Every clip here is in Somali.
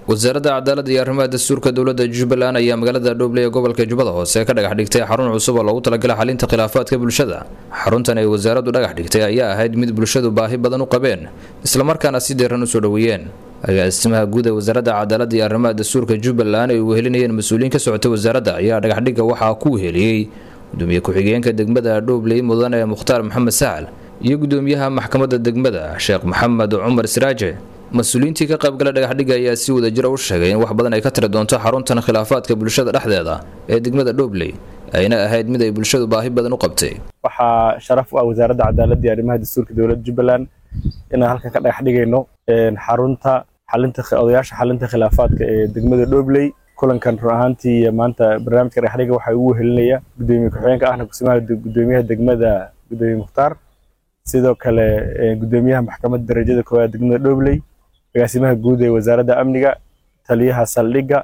wasaaradda cadaaladda iyo arrimaha dastuurka dowladda jubbaland ayaa magaalada dhoobley ee gobolka jubbada hoose ka dhagax dhigtay xarun cusub oo loogu talagalay xalinta khilaafaadka bulshada xaruntan ay wasaaraddu dhagax dhigtay ayaa ahayd mid bulshadu baahi badan u qabeen islamarkaana si deeran u soo dhoweeyeen agaasimaha guud ee wasaaradda cadaaladda iyo arrimaha dastuurka jubbaland ay wehelinayeen mas-uuliyiin ka socotay wasaaradda ayaa dhagaxdhigga waxaa ku weheliyey gudoomiye ku-xigeenka degmada dhoobley mudane mukhtaar maxamed sahal iyo gudoomiyaha maxkamadda degmada sheekh maxamed cumar siraaje mas-uuliyiintii ka qaybgala dhagaxdhigga ayaa si wada jira u sheegay in wax badan ay ka tiri doonto xaruntan khilaafaadka bulshada dhexdeeda ee degmada dhoobley ayna ahayd mid ay bulshadu baahi badan u qabtay waxaa sharaf u ah wasaaradda cadaaladda iyo arrimaha dastuurka dowladda jubbaland inaan halkan ka dhagax dhigayno xarunta xalinta odayaasha xalinta khilaafaadka ee degmada dhoobley kulankan run ahaantii maanta barnaamijka dhagaxdhigga waxaa ugu wehelinaya gudoomiye ku-xigeenka ahna kusimaha gudoomiyaha degmada gudoomiye mukhtaar sidoo kale gudoomiyaha maxkamadda darajada koowaad degmada dhoobley agaasimaha guud ee wasaaradda amniga taliyaha saldhigga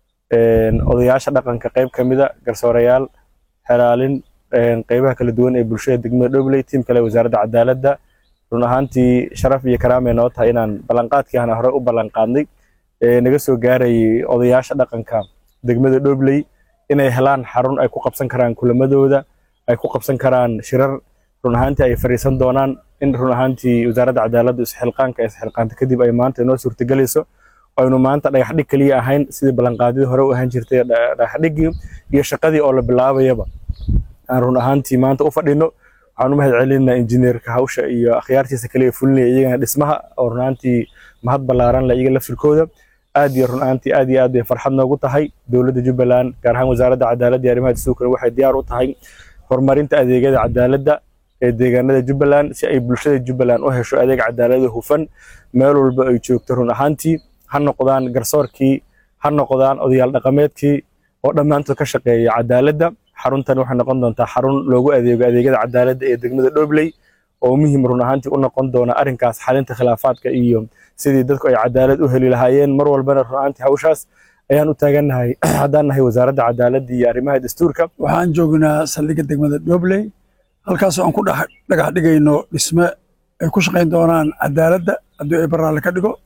odayaasha dhaqanka qayb ka mida garsoorayaal xelaalin qaybaha kala duwan ee bulshada degmada dhoobley tiim kale wasaaradda cadaaladda run ahaantii sharaf iyo karaamay noo tahay inaan ballanqaadkii aan hore u ballanqaadnay naga soo gaarayay odayaasha dhaqanka degmada dhoobley inay helaan xarun ay ku qabsan karaan kulamadooda ay ku qabsan karaan shirar run ahaantii ay fariisan doonaan in run ahaantii wasaaradda cadaaladda isxilqaanka ee isxilqaanta kadib ay maanta inoo suurtagelayso aynu maanta dhagaxdhig keliya ahayn sidii ballanqaadyadii hore u ahaan jirtay dhagaxdhiggii iyo shaqadii oo la bilaabayaba aan run ahaantii maanta u fadhino waxaan u mahad celinaa injineerka hawsha iyo akhyaartiisa kaliya fulinaya iyagana dhismaha oo run ahaantii mahad ballaaran la iyaga laftirkooda aad iyo run ahaantii aad iyo aad bay farxad noogu tahay dowladda jubbaland gaar ahaan wasaaradda cadaaladda iyo arrimaha dastuurkana waxay diyaar u tahay horumarinta adeegyada cadaaladda ee deegaanada jubbaland si ay bulshada jubbaland u hesho adeeg cadaalada hufan meel walba ay joogto run ahaantii ha noqdaan garsoorkii ha noqdaan odayaal dhaqameedkii oo dhammaantood ka shaqeeya cadaaladda xaruntan waxay noqon doontaa xarun loogu adeego adeegyada cadaaladda ee degmada dhoobley oo muhiim run ahaantii u noqon doona arrinkaas xalinta khilaafaadka iyo sidii dadku ay cadaalad u heli lahaayeen mar walbana run ahaantii hawshaas ayaan u taagannahay haddaan nahay wasaaradda cadaaladda iyo arrimaha dastuurka waxaan joognaa saldhigga degmada dhoobley halkaasoo aan ku dhagax dhigayno dhisme ay ku shaqayn doonaan cadaaladda haddii ay baraalle ka dhigo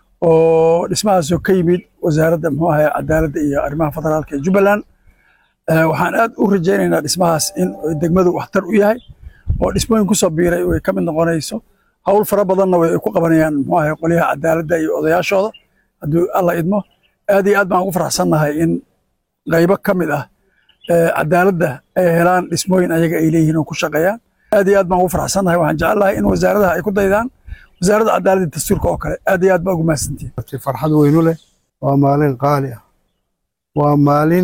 oo dhismahaasoo ka yimid wasaaradda muxuu ahay cadaaladda iyo arrimaha federaalka ee jubbaland waxaan aad u rajaynaynaa dhismahaas in degmadu waxtar u yahay oo dhismooyin ku soo biiray ay ka mid noqonayso hawl fara badanna way ku qabanayaan muxuu ahay qolyaha cadaaladda iyo odayaashooda haddii alla idmo aad iyo aad baan ugu faraxsannahay in qaybo ka mid ah cadaaladda ay helaan dhismooyin ayaga ay leeyihiin oo ku shaqeeyaan aad iyo aad baan ugu faraxsannahay waxaan jecelahay in wasaaradaha ay ku daydaan wasaaradda cadaaladda dastuurka oo kale aad iyo aad baa ugu mahadsantihin farxad weynu leh waa maalin qaali ah waa maalin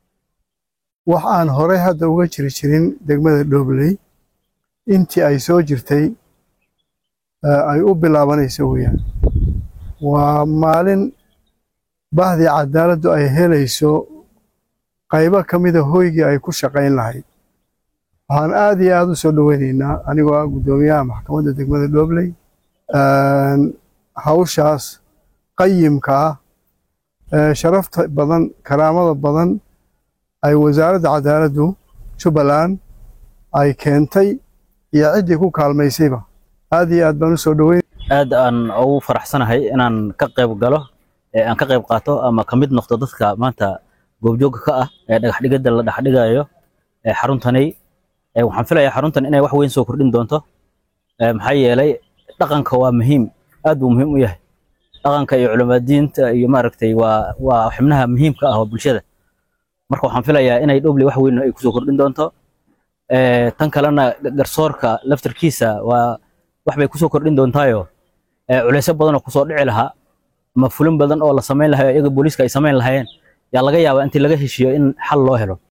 wax aan horey hadda uga jiri jirin degmada dhoobley intii ay soo jirtay ay u bilaabanayso weeyaan waa maalin bahdii cadaaladdu ay helayso qaybo ka mida hoygii ay ku shaqayn lahayd waxaan aad iyo aad u soo dhoweynaynaa anigoo ah guddoomiyaha maxkamadda degmada dhoobley hawshaas qayimka ah sharafta badan karaamada badan ay wasaaradda cadaaladdu jubbaland ay keentay iyo ciddii ku kaalmaysayba aad iyo aad baan u soo dhoweyn aad aan ugu faraxsanahay inaan ka qayb galo ee aan ka qayb qaato ama ka mid noqdo dadka maanta goobjoogga ka ah ee dhagaxdhigada la dhexdhigayo ee xaruntani waxaan filayaa xaruntan inay wax weyn soo kordhin doonto maxaa yeelay dhaqanka waa muhiim aad buu muhiim u yahay dhaqanka iyo culimaadiinta iyo maaragtay waa waa xubnaha muhiimka ah oo bulshada marka waxaan filayaa inay dhobley wax weyn ay kusoo kordhin doonto tan kalena garsoorka laftarkiisa waa wax bay kusoo kordhin doontaayo culeysyo badan oo kusoo dhici lahaa ama fulin badan oo la samayn lahayo iyaga booliiska ay samayn lahaayeen yaa laga yaabaa intii laga heshiiyo in xal loo helo